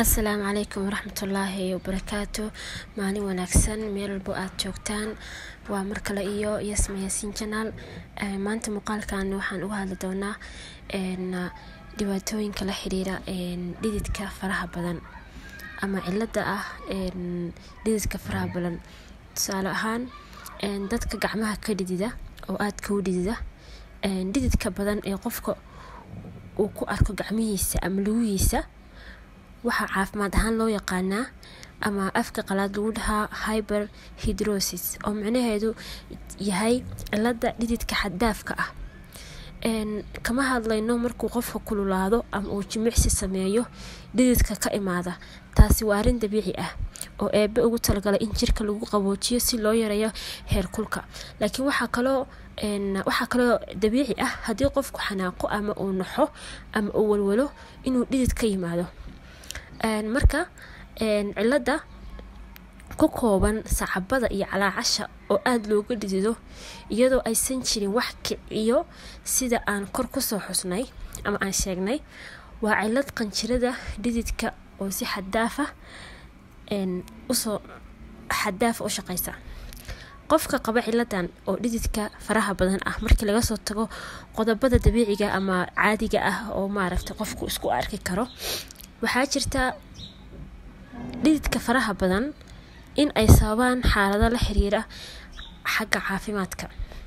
asalaamu calaykum waraxmatullaahi wabarakaatu maalin wanaagsan meel walbo aada joogtaan waa mar kale iyo yasma yaasiin janaal maanta muuqaalkan waxaan uga hadli doonaa dhibaatooyinka la xiriira dhididka faraha badan ama cilada ah dhididka faraha badan tusaale ahaan dadka gacmaha ka dhidida oo aadka u dhidida dhididka badan ee qofka uu ku arko gacmihiisa ama lugihiisa waxaa caafimaad ahaan loo yaqaanaa ama afka qalaad lagu dhahaa hyber hidrosis oo micnaheedu yahay cilada dhididka xaddaafka ah kama hadlayno markuu qofka kululaado ama uu jimicsi sameeyo dhididka ka imaada taasi waa arrin dabiici ah oo eebe ugu talagalay in jirka lagu qaboojiyo si loo yareeyo heerkulka laakiin waxaa kaloo waxaa kaloo dabiici ah haddii qofku xanaaqo ama uu naxo ama uu walwalo inuu dhidid ka yimaado marka cilada ku kooban sacabada iyo calaacasha oo aada looga dhidido iyadoo aysan jirin wax kiciyo sida aan kor kusoo xusnay ama aan sheegnay waa cilad qanjirada dhididka oo si xadaafa usoo xadaafa u shaqeysa qofka qaba ciladan oo dhididka faraha badan ah markii laga soo tago qodobada dabiiciga ama caadiga ah oo maaragta qofku isku arki karo waxaa jirta dhididka faraha badan in ay sababaan xaalado la xiriira xagga caafimaadka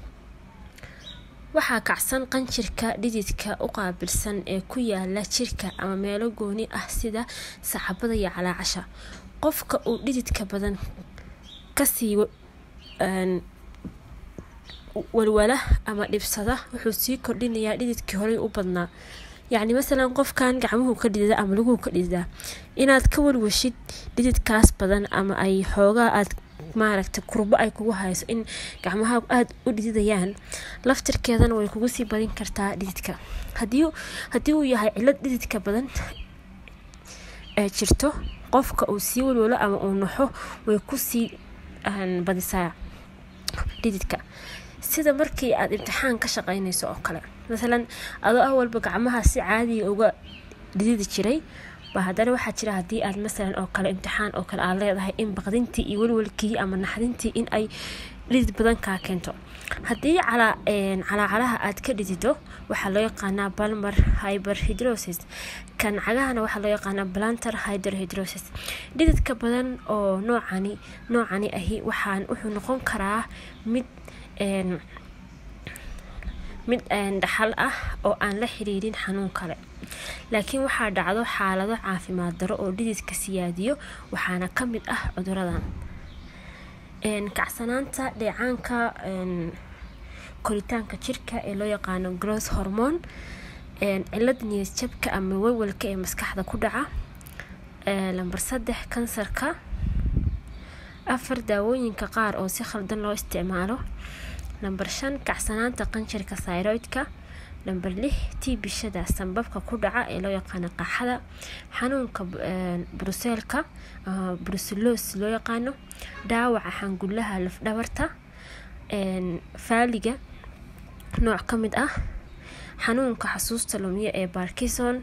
waxaa kacsan qanjirka dhididka u qaabilsan ee ku yaala jirka ama meelo gooni ah sida sacabada iyo calaacasha qofka uu dhididka badan kasii walwala ama dhibsada wuxuu sii kordhinayaa dhididkii horey u badnaa yacni masalan qofkan gacmuhu ka dhidida ama laguhu ka dhididaa inaad ka walwashid dhididkaas badan ama ay xoogaa aad maaragta kurbo ay kugu hayso in gacmaha aada u dhididayaan laftirkeedana way kugu sii badin kartaa dhididka hadii haddii uu yahay cilad dhididka badan ee jirto qofka uu sii walwalo ama uu naxo way kusii badisaa dhididka sida markii aada imtixaan ka shaqeynayso oo kale masalan adoo ah walba gacmaha si caadiga uga dhididi jiray ba haddana waxaa jira haddii aad masalan oo kale imtixaan oo kale aad leedahay in baqdintii iyo walwalkii ama naxdintii in ay dhidid badan kaa keento haddii calaacalaha aad ka dhidido waxaa loo yaqaanaa balmer hyber hidrosis kan cagahana waxaa loo yaqaanaa planter hyder hidrosis dhididka badan oo noocani noocani ahi waxaan wuxuu noqon karaa mid mid dhaxal ah oo aan la xiriirin xanuun kale laakiin waxaa dhacdo xaalado caafimaad daro oo dhididka siyaadiyo waxaana ka mid ah cuduradan kacsanaanta dheecaanka koritaanka jirka ee loo yaqaano growth hormone cilad niyad jabka ama walwalka ee maskaxda ku dhaca lamber saddex kansarka afar daawooyinka qaar oo si khaldan loo isticmaalo lamber shan kacsanaanta qanjirka syroidka lamber lix tiibishada sanbabka ku dhaca ee loo yaqaano qaxada xanuunka bruseelka bruselos loo yaqaano dhaawaca xangulaha lafdhabarta faaliga nooc ka mid ah xanuunka xasuusta lumiya ee barkison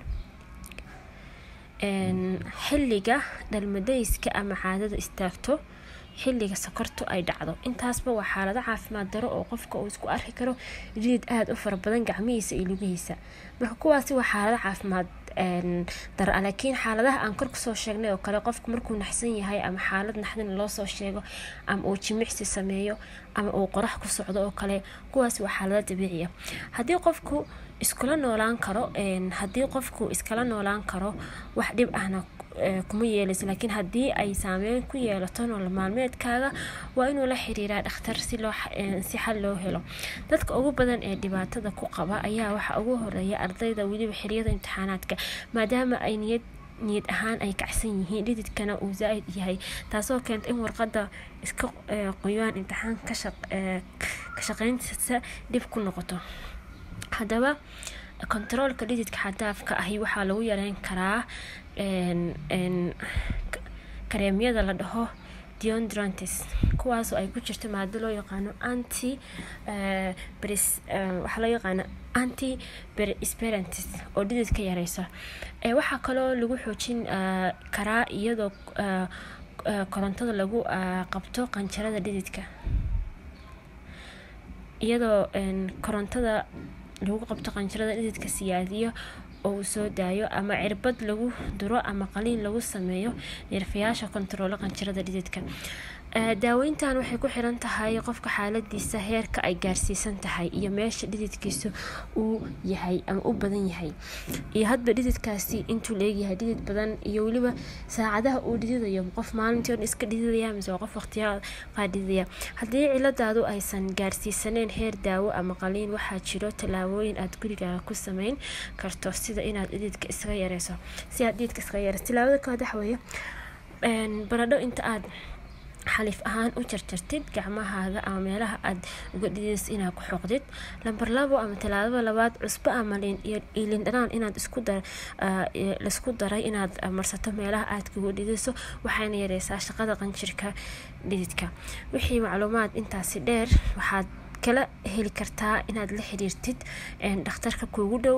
xilliga dhalmadayska ama caadada istaagto xilliga sokortu ay dhacdo intaasba waa xaalado caafimaad daro oo qofka uu isku arki karo jidid aada u fara badan gacmihiisa iyo lugihiisa marka kuwaasi waa xaalado caafimaad dara laakiin xaaladaha aan kor kusoo sheegnay oo kale qofku markuu naxsan yahay ama xaalad naxdin loo soo sheego ama uu jimicsi sameeyo ama uu qorax ku socdo oo kale kuwaasi waa xaalado dabiiciya haddii qofku iskula noolaan karo haddii qofku iskala noolaan karo wax dhib ahna kuma yeelayso laakiin haddii ay saameyn ku yeelato nolol maalmeedkaaga waa inuu la xiriiraa dhakhtar si loo si xal loo helo dadka ugu badan ee dhibaatada ku qaba ayaa waxaa ugu horeeya ardayda weliba xiliyada imtixaanaadka maadaama ay niyad niyad ahaan ay kacsan yihiin dhididkana uu zaa-id yahay taasoo keenta in warqada iska qoyaan imtixaan ka shaqeyntiisa dhib ku noqoto haddaba kontaroolka dhididka xadaafka ahi waxaa lagu yareyn karaa kareemyada la dhaho deodrantis kuwaasoo ay ku jirto maado loo yaqaano anti waxaa loo yaqaano anti sperantis oo dhididka yareysa waxaa kaloo lagu xoojin karaa iyadoo korontada lagu qabto qanjarada dhididka iyadoo korontada lagu qabto qanjarada dhididka siyaadiyo oo uu soo daayo ama cirbad lagu duro ama qaliin lagu sameeyo neerfayaasha kontaroolo qanjarada dhididka daaweyntan waxay ku xiran tahay qofka xaaladiisa heerka ay gaarsiisan tahay iyo meesha dhididkiisa uu yahay ama u badan yahay iyo hadba dhididkaasi intuu leegyahay dhidid badan iyo weliba saacadaha uu dhididayo qof maalintii on iska dhididaya mise qof waqtiyaa qaa dhididaya haddii ciladaadu aysan gaarsiisaneen heer daawo ama qaliin waxaa jiro tallaabooyin aad gurigaaga ku sameyn karto sida inaad dhididka iskaga yareyso si aad dhididka iskaga yareyso tallaabada koowaad waxa weeye baradho inta aad xaliif ahaan u jarjartid gacmahaaga ama meelaha aad uga dhidays inaad ku xoqdid lamber labo ama talaadaba labaad cusbo ama lindhanaan inaad laisku daray inaad marsato meelaha aad kaga dhidayso waxayna yareysaa shaqada qanjirka dhididka wixii macluumaad intaasi dheer waxaad kala heli kartaa inaad la xiriirtid dhakhtarka kuugu dhow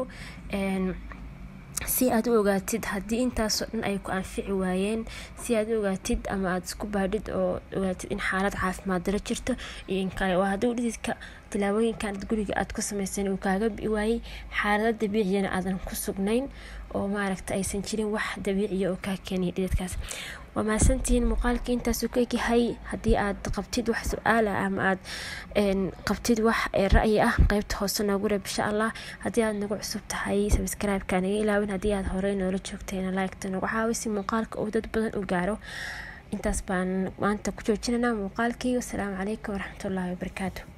si aad u ogaatid haddii intaasoo dhan ay ku anfici waayeen si aad u ogaatid ama aada isku baadhid oo ogaatid in xaalad caafimaad daro jirto iyo in kale waa hadduu dhididka tilaabooyinkan guriga aad ku samaysan uu kaaga bi waayey xaalado dabiiciyana aadan ku sugnayn oo maaragta aysan jirin wax dabiiciya oo kaa keenaya dhididkaas waa mahadsantihiin muuqaalkii intaasuu ka egyahay haddii aad qabtid wax su-aal ah ama aad qabtid wax ra'yi ah qeybta hoose noogu reeb insha allah haddii aad nagu cusub tahay sabscribe-ka naga ilaawin haddii aad horey noola joogtayna like-ta nagu caawi si muuqaalka uu dad badan u gaaro intaas baan maanta ku joojinaynaa muuqaalkii wasalaamu calaykum waraxmatullaahi wabarakaatu